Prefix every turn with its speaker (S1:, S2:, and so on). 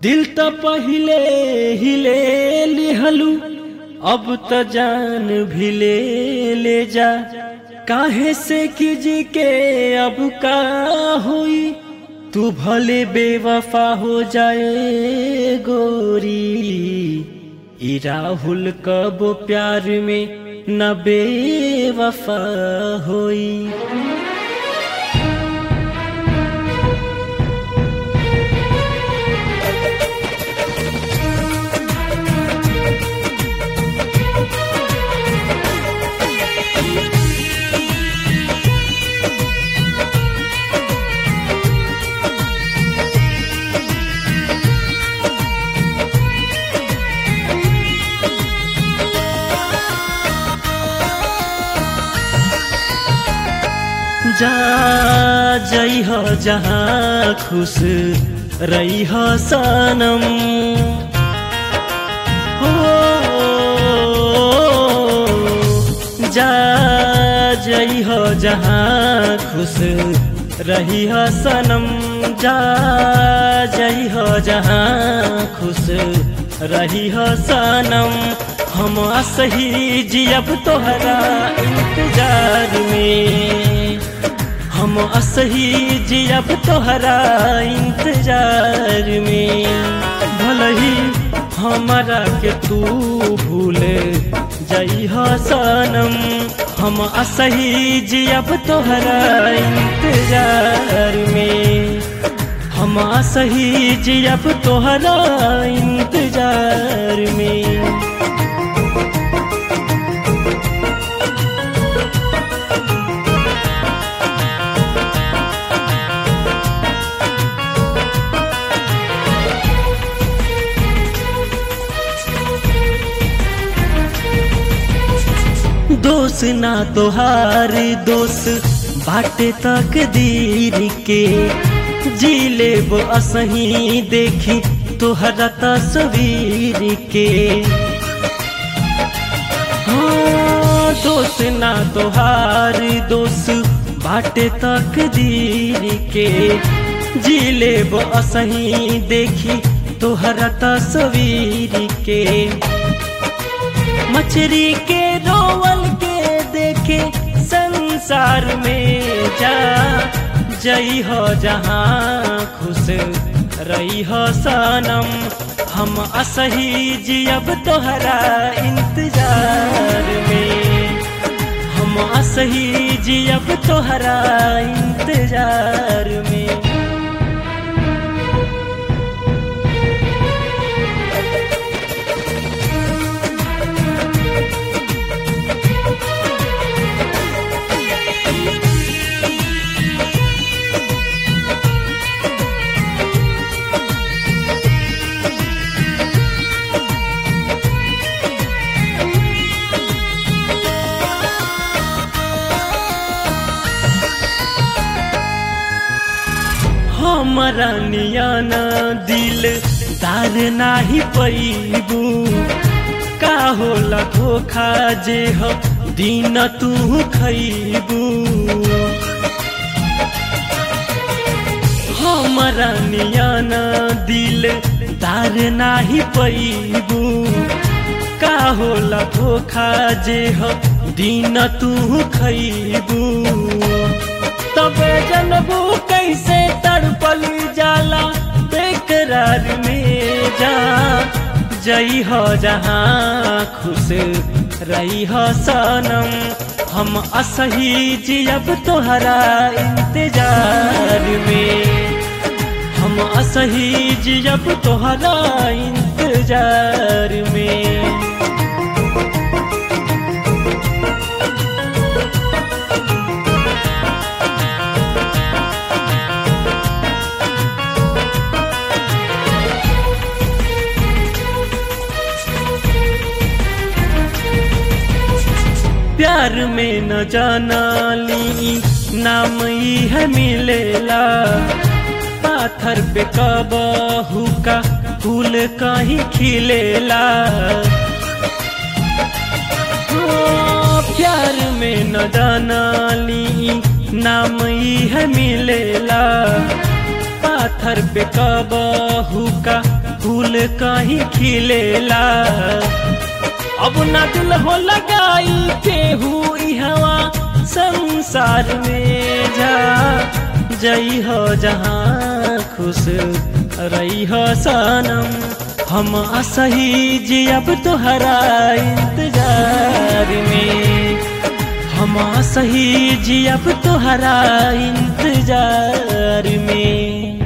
S1: दिल त पहिले हिले लिहलू अब त जान भी ले ले जा काहे से किजी के अब का हुई तू भले बेवफा हो जाए गोरी ई राहुल कब प्यार में न बेवफा होई जा जई हो जहाँ खुश रही हो सनम हो जा जई हो जहाँ खुश रही हो सनम जा जई हो जहाँ खुश रही हो सनम हम असही जियब तोहरा इंतजार में हम असही जियब तोहरा इंतजार में भलही हमारा के तू भूल जई सनम हम असही जियब तोहरा इंतजार में हम असही जियब तोहरा इंतजार में दोष ना तोहार दोष बाटे तकदीर के जी लेब असही देखी तोहरा तस्वीर के हाँ दोष ना तोहार दोष बाटे तकदीर के जी लेब असही देखी तोहरा तस्वीर के मछरी के रोवल के देखे संसार में जा जई हो जहाँ खुश रही हो सनम हम असही जियब तोहरा इंतजार में हम असही जियब तोहरा इंतजार में हमारा नियाना दिल दार नाही पैबू का होला धोखा जे हो दिन तू खैबू हमारा नियाना दिल दार नाही पैबू का होला धोखा जे हो दिन तू खैबू तब जनबू कैसे तड़पल जाला बेकरार में जा जई हो जहाँ खुश रही हो सनम हम असही जियब तोहरा इंतजार में हम असही जियब तोहरा इंतजार में प्यार में न जाना ली नाम ही है मिलेला पाथर पे कबहू का फूल कहीं खिलेला प्यार में न जाना ली नाम ही है मिलेला पाथर पे कबहू का फूल कहीं खिलेला अब ना दिल हो लगाई केहू ई हवा संसार में जा जई हो जहाँ खुश रही हो सनम हम असही जी अब तोहरा इंतजार में हम सही जी अब तोहरा इंतजार में